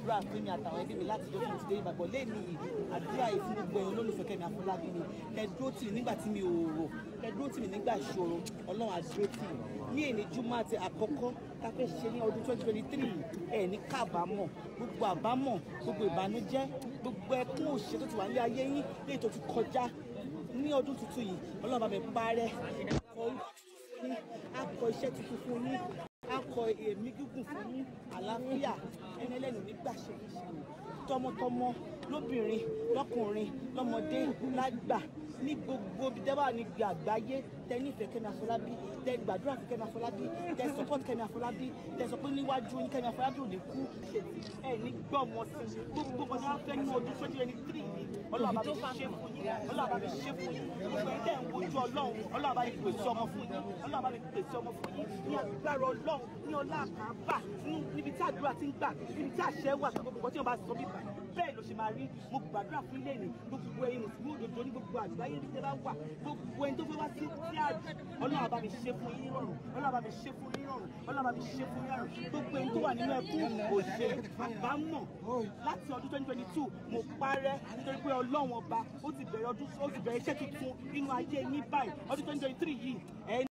gbàdúrà fún mi àtàwọn ẹbí mi láti dókòwò ti dé ìbàgbọ́ lẹ́nu yìí àdúrà yìí fún gbogbo ẹ̀yàn olólùfẹ́ Kẹ́mi Àfọlábí ni ẹ dúró tì mí nígbà tí mi ò rò ẹ dúró tì mí nígbà ìṣòro ọlọ́run á dúró tì mí ní èní júmọ́ àti àkọ́kọ́ tá a fẹ́ ṣe ní ọdún twenty twenty three ẹ̀ ní kábàámọ̀ gbogbo àbámọ̀ gbogbo ìbànújẹ́ gbogbo ẹkún òṣè tó ti wà ní ayé yín léyìí tó ti kọjá ní ọdún tuntun yìí ọlọ́run bá mi parẹ́ akọ orúkọ tuntun fún yín akọ iṣẹ́ tuntun fún yín akọ èémí gígùn fún yín àlàáfíà ẹni ẹlẹ́nu nígbà ṣe é ṣe tọmọtọmọ lóbìnrin lọkùnrin lọmọdé lágbà ní gbogbo ibi tẹ́ bá ní gbogbo àgbáyé tẹ́ nífẹ̀ẹ́ Kẹ́mi Àfọlábí tẹ́ gbàdúrà fún Kẹ́mi Àfọlábí tẹ́ support Kẹ́mi Àfọlábí tẹ́ sọ pé níwájú yín Kẹ́mi Àfọlábí ò ní kú ẹ ní gbọmọ sí gbogbo ọmọdé wọn fẹ́ ní ọdún twenty twenty three yìí Ọlọ́run bá mi ṣe fún yín Ọlọ́run bá mi ṣe fún yín gbogbo ẹ̀ tẹ́ ń wojú Ọlọ́run Ọlọ́run bá mi pèsè ọmọ fún yín Ọlọ́run bá mi pèsè ọmọ fún yín ní agbára Ọlọ́run ní ọlá àkàbà níbi tí àdúrà ti ń gbà níbi tí àṣẹ wà gbogbo tí wọn bá sọ bíbá bẹ́ẹ̀ ló ṣe máa rí mo gbàdúrà fún ilé ní gbogbo ẹ̀yin mùsùlùmí òdodo ní gbogbo àgbáyé ní tẹ́lá wà gbogbo ẹni tó fẹ́ wá sí tí a ọlọ́run bá mi ṣe fún yín rọrùn ọlọ́run bá mi ṣe fún yín rọrùn ọlọ́run bá mi ṣe fún yín rọrùn gbogbo ẹni tó wà nínú ẹkún òṣè àbámọ̀ láti ọdún twenty twenty two mo parẹ́ nítorí pé ọlọ́run ọba ó ti bẹ̀rẹ̀ ọdún ó ti bẹ̀rẹ̀ iṣẹ́ tuntun nínú ayé yín báyìí ọdún twenty twenty three yìí ẹ̀